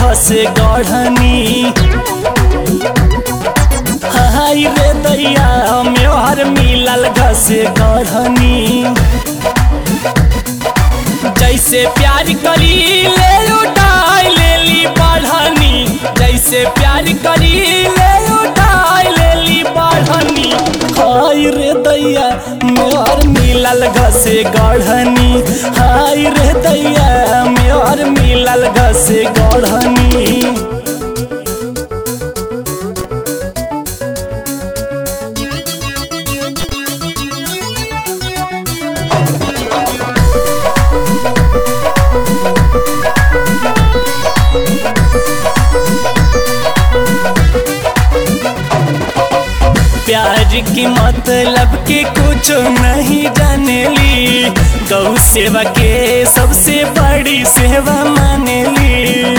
घस गढ़नी हाय रे दैया मेहर मिलल घस गढ़नी जैसे प्यार करी ले उठाई लेली बढ़नी जैसे प्यार करी ले उठाई लेली बढ़नी हाय रे दैया मोर मिलल घसे गढ़नी हाय रे दैया मोर मिलल घसे गढ़नी प्यार की मतलब के कुछ नहीं जानेली गौ सेवा के सबसे बड़ी सेवा मानेली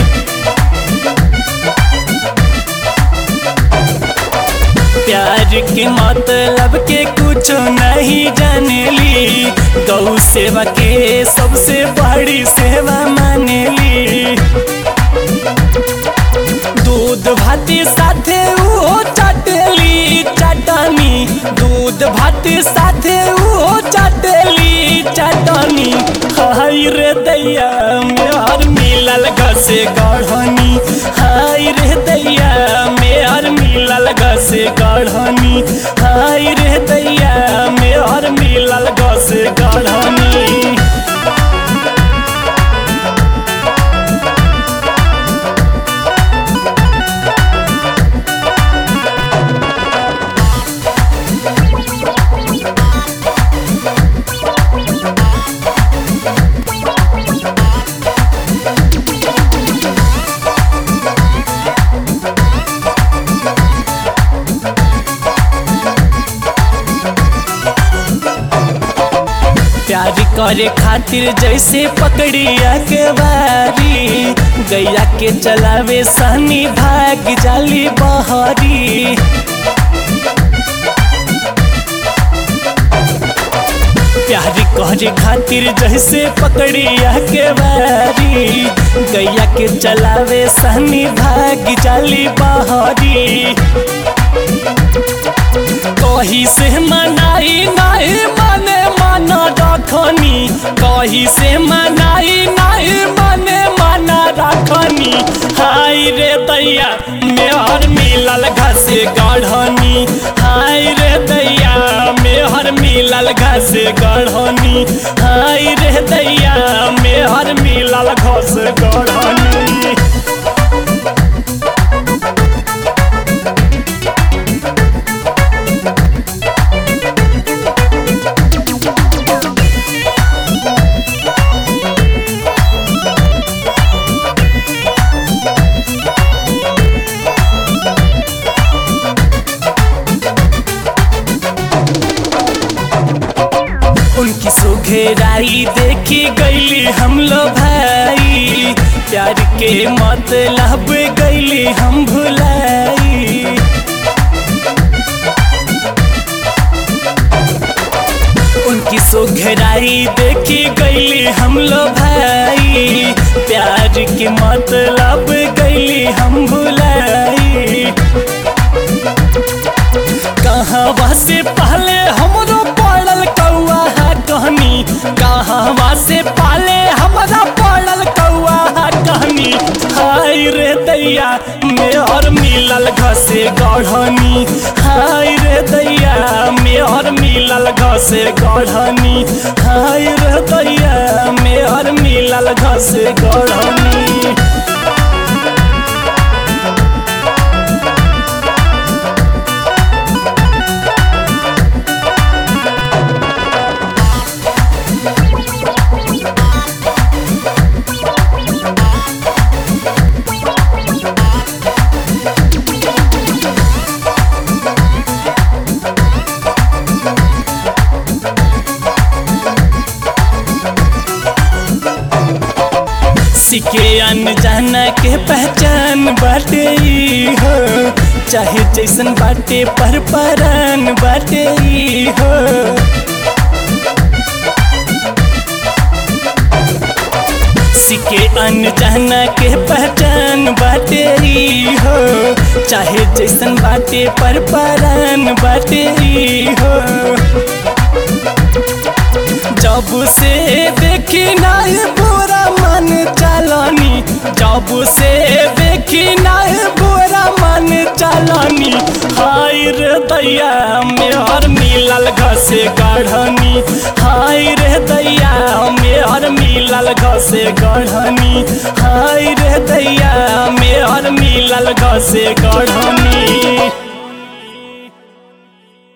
प्यार के मतलब के कुछ नहीं जानेली गौ सेवा के सबसे बड़ी सेवा मानेली दूध भाती साथे वो चटेली चटनी दूध भाती साथे वो चटेली चटनी हाय रे दैया मेहर मिलल घसे गढ़नी हाय रे दैया मेहर मिलल घसे गढ़नी हाय रे दैया मेहर मिलल घसे गढ़नी प्यार करे खातिर जैसे पकड़िया के बारी गैया के चलावे सनी भाग जाली बहरी प्यार करे खातिर जैसे पकड़िया के बारी गैया के चलावे सनी भाग जाली बहरी कही से मनाई नहीं मने मन रखनी कही से मनाई नहीं मने मन रखनी हाय रे दैया मेहर मिलल घसे गढ़नी हाय रे दैया मेहर मिलल घसे गढ़नी हाय रे दैया मेहर मिलल घस गढ़नी उनकी सुघेराई देखी गईली हम लो भाई प्यार के मतलब गईली हम भुलाई उनकी सुघेराई देखी गईली हम लो भाई प्यार के मतलब गईली हम भुलाई कहाँ से पहले हमरो पड़ल कौआ है कहनी कहाँ से पहले हमरा पड़ल कौआ है कहनी हाय रे दैया मेहर मिलल घसे गढ़नी हाय रे दैया मेहर मिलल घसे गढ़नी हाय रे दैया मेहर मिलल घसे गढ़नी सिके अनजाना के पहचान बाटे ई हो चाहे जैसन बाटे पर परान बाटे ई हो सिके अनजाना के पहचान बा चाहे जैसन बाटे पर परान बाटे ई हो जब से देखी नहीं बुरा मन चलनी जब से देखी नहीं बुरा मन चलनी हाय रे दैया मेहर मिलल घसे गढ़नी हाय रे दैया मेहर मिलल घसे गढ़नी हाय रे दैया मेहर मिलल घसे गढ़नी